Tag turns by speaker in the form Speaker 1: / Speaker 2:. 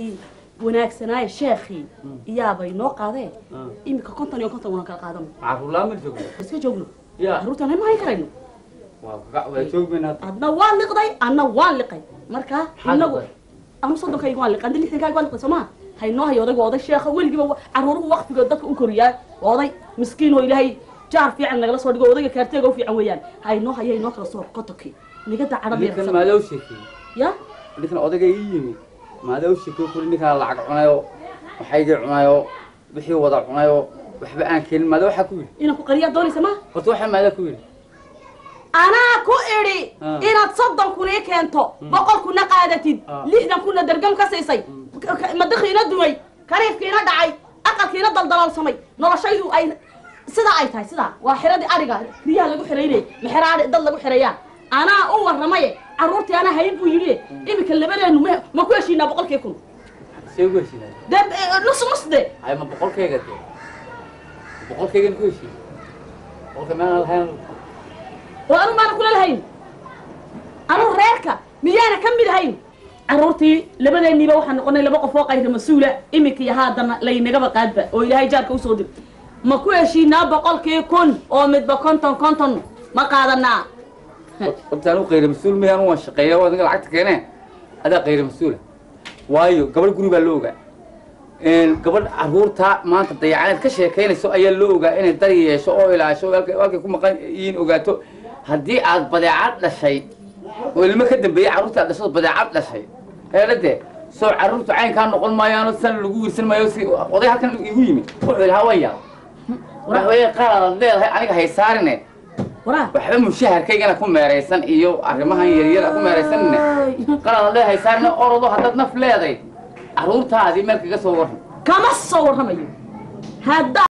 Speaker 1: wanaagsanaaye sheekhii iyaabay noo qaadeen iminka konton iyo konton una kala qaadano
Speaker 2: caruurlaan ma joogno
Speaker 1: iska joogno
Speaker 2: Ya.
Speaker 1: caruurtan ma hayn karayno
Speaker 2: waa ka- waa joogmayna hadda
Speaker 1: adna waan liqday adna waan liqay marka
Speaker 2: Maxaad
Speaker 1: inagu
Speaker 2: liqday?
Speaker 1: anu soddonkayga waan liqay andi lixdankayga waan liqday soomaa haynoo hayo odayga oday sheekha weligiiba wa- caruuruhu waqtigood dadka u koriyaa waa oday miskiin oo ilaahay jaar fiican nagala soo dhigo odayga kaarteega u fiican weeyaan haynoo hayo inoo kala soo qotonkii nigada
Speaker 2: ninkan
Speaker 1: cadhadeersa
Speaker 2: maadaa u sheekeeyey
Speaker 1: ya
Speaker 2: ninkan odayga ii yimi maadaa u sheekeey kuli ninkaan lacag cunayo waxaygii cunayo wixii wada cunayo waxba aan keenin maadaa waxaa ku yidhi
Speaker 1: inaan ku qariyaa doonaysa ma
Speaker 2: horta waxaa maadaa ku yidhi
Speaker 1: anaa ku idhi
Speaker 2: Ah.
Speaker 1: inaad soddon kun ii keento boqol kuna qaadatid
Speaker 2: Ah.
Speaker 1: lixdan kuna dergam ka siisay k- k- madaxiina dumay kariifkiina dhacay aqalkiina daldalaalsamay noloshaydu ay sidaa ay tahay sidaa waa xiradii ariga riyaha lagu xiraynay maxeraa dad lagu xirayaa anaa u warramaye carruurtii anaa hayn buu yidhi iminka labadeenu ma ma ku heshiinaa boqolkii kun
Speaker 2: see ugu heshiinaya
Speaker 1: de eh, nus nus de
Speaker 2: hay ma boqolkayga dee boqolkaygan ku heshiin boqolka meelaan lahayn
Speaker 1: oo anu maana kula lahayn anu reerka miyaana ka mid ahayn carruurtii labadeenniiba waxaan noqonay laba qof oo qayra mas-uula iminka iyo haadana laynagaba qaadba oo ilaahay jaarka usoo dir ma ku heshiinaa boqolkii kun oo midba konton konton ma qaadanaa
Speaker 2: horta anigu qayra mas-uul miya anu waan shaqeeya oo adiga lacagta keenee adaa qayra mas-uula waayo gabadh guri baa loo ogaa gabadh caruurta maanta dayacaneed ka sheekaynayso ayaa loo ogaa inay dar yeesho oo ilaasho oo halkay halkay ku maqan yihiin ogaato haddii aad badeecad dhashay oo ilmo ka dambeeyey carruurta aad dhashado badeecad dhashay heedhade soo carruurtu caynkaa noqon maayaano san lagu wiirsan maayo si oday halkan igu yimi wuxuu yidhi hawaya waxaweye qaalaad leedahay aniga haysaarine
Speaker 1: waraa
Speaker 2: waxba mushaharkaygana ku meeraysan iyo arrimahan yaryar ku meeraysanne qalada leedahay saarna orodo haddaad naf leeday carruurtaadii meel kaga soo warran
Speaker 1: kama soo warramayo hadda